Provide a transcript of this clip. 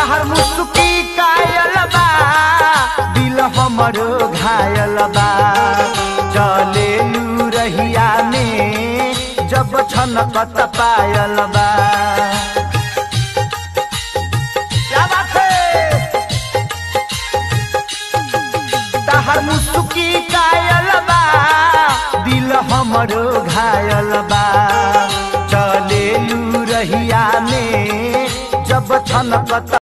तहर मुसुकी कायल बा दिल हमरो घायल बा चले रहिया में जब छनकत पायल बा क्या बात है तहर मुसुकी कायल बा दिल हमरो घायल बा चले रहिया में जब छनकत